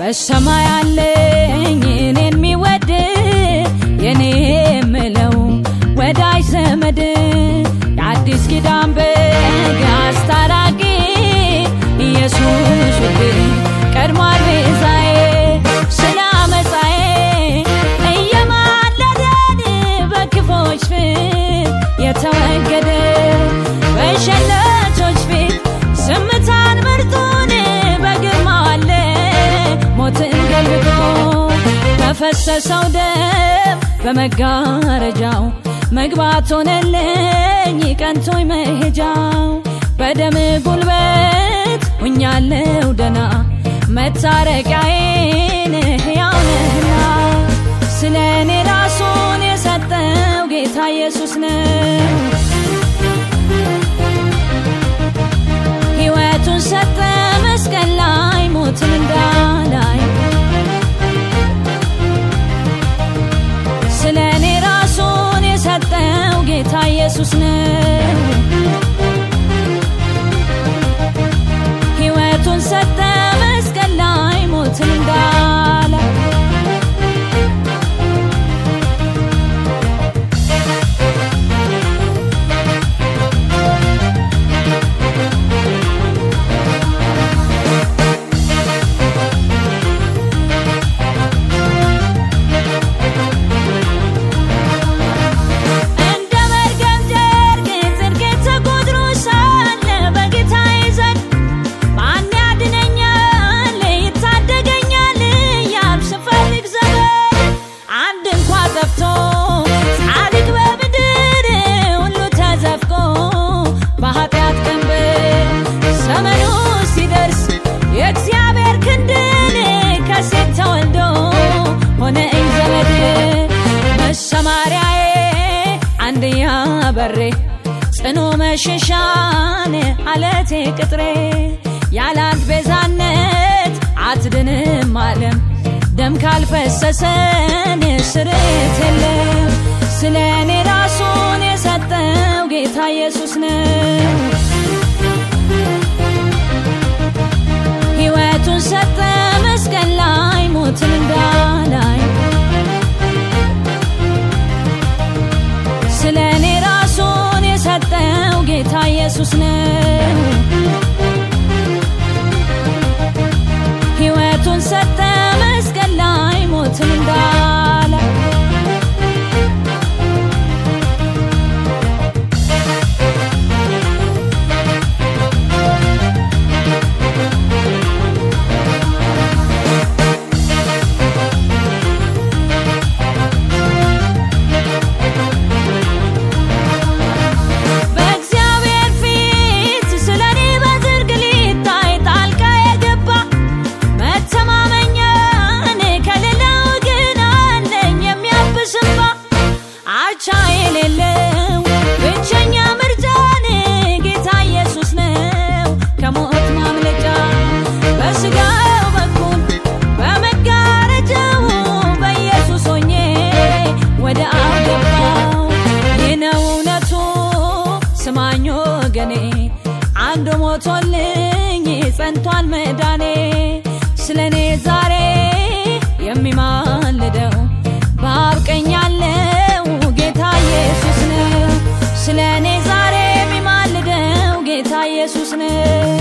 በሰማይ አለኝ እኔን የሚወድ የኔ የምለው ወዳጅ ዘመድ የአዲስ ኪዳን በግ አስታራቂ ኢየሱስ ውዴ ቀድሟል ቤዛዬ ስለ አመፃዬ እየማለደን በክፎች ፊት የተወገደ በሸለቶች ፊት ዝምታን መርጦን በግርማው አለ ሞትን ገልብጦ በፈሰሰው ደም በመጋረጃው መግባት ሆነልኝ ቀንቶኝ መሄጃው በደም ጉልበት ሁኛለው ደና መታረቂያዬን ሕያው ነህና ስለ እኔ ራሱን የሰጠው ጌታ ኢየሱስ ነው። ሕይወቱን ሰጠ መስቀል ላይ ሞትን እንዳላይ ስለ እኔ ራሱን የሰጠው ጌታ ኢየሱስ ነው። ሕይወቱን ሰጠ መስቀል ላይ ሞትን እንዳላይ እንደ መርገም ጨርቅ ጽድቄ ተቆጥሮ ሳለ በጌታዬ ዘንድ ማን ያድነኛል ይታደገኛል እያልኩ ስፈልግ ዘመን አንድ እንኳ ጠፍቶ ጻድቅ በምድር ሁሉ ተዘፍቆ በኃጢአት ቀንበር ዘመኑ ሲደርስ የእግዚአብሔር ክንድን ከሴት ተወልዶ ሆነኝ ዘመድ መሰማሪያዬ አንድያ በሬ ጽኑ መሸሻን አለቴ ቅጥሬ ያላት ቤዛነት አትድንም ዓለም ደም ካልፈሰሰን ስርት የለም ስለ እኔ ራሱን የሰጠው ጌታ ኢየሱስ ነው ሕይወቱን ሰጠ መስቀል ላይ ሞትን እንዳላይ ስለ እኔ ራሱን የሰጠው ጌታ ኢየሱስ ነው። ሕይወቱን ሰጠ መስቀል ላይ ሞትን እንዳላይ በእግዚአብሔር ፊት ስለ እኔ በዝርግ ሊታይ ጣልቃ የገባ መተማመኛን ከሌለው ግን አለኝ የሚያብስ እንባ አቻ የሌለው ብቸኛ ምርጫን ጌታ ኢየሱስ ነው ከሞት ማምለጫ በስጋው በኩል በመጋረጃው በኢየሱስ ሆኜ ወደ አብ ገባው ይህ ነው እውነቱ ስማኝ ወገኔ አንዱ ሞቶልኝ ጸንቷል መዳኔ ስለ እኔ ዛሬ የሚማልደው በአብ ቀኝ ያለው ጌታ ኢየሱስ ነው ስለ እኔ ዛሬ የሚማልደው ጌታ ኢየሱስ ነው